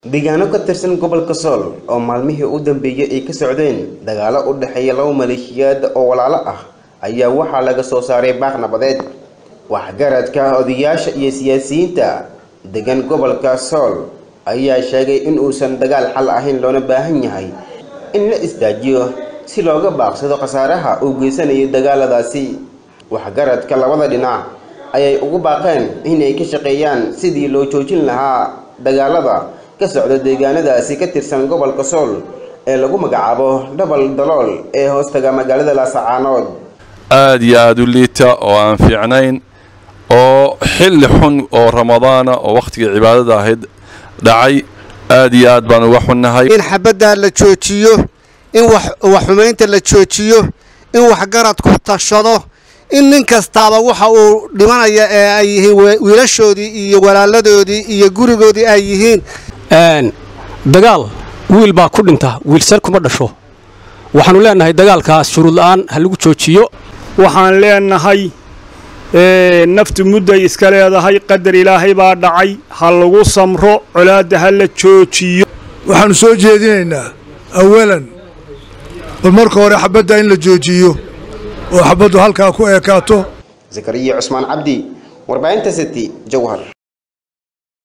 deegaano ka tirsan gobolka sool oo maalmihii u dambeeyey ay ka socdeen dagaalo u dhexeeya laba maleeshiyaad oo walaalo ah ayaa waxaa laga soo saaray baaq nabadeed waxgaradka odayaasha iyo siyaasiyiinta degan gobolka sool ayaa sheegay in uusan dagaal xal ahayn loona baahan yahay in la isdaajiyo si looga baaqsado khasaaraha uu geysanayo dagaaladaasi waxgaradka labada dhinac ayay ugu baaqeen inay ka shaqeeyaan sidii loo joojin lahaa dagaalada ka socda deegaanadaasi ka tirsan gobolka sool ee lagu magacaabo dhabal dalool ee hoostaga magaalada laasacaanood aada iyo aada u liita oo aan fiicnayn oo xilli xun oo ramadaana oo wakhtigii cibaadada ahayd dhacay aada iyo aad baan uga xunnahay in xabaddaa la joojiyo in waxxumaynta la joojiyo in waxgaradku tashado in nin kastaaba waxa uu dhimanaya ee ay yihiin wiilashoodii iyo walaaladoodii iyo gurigoodii ay yihiin dagaal wiil baa ku dhinta wiilsar kuma dhasho waxaannu leennahay dagaalkaas shuruud la'aan ha lagu joojiyo waxaan leennahay naftu mudday iska leedahay qadar ilaahay baa dhacay ha lagu samro colaadda ha la joojiyo waxaannu soo jeedinaynaa awalan bal marka hore xabadda in la joojiyo oo xabaddu halkaa ku eekaato zakariya cusmaan cabdi warbaahinta city jawhar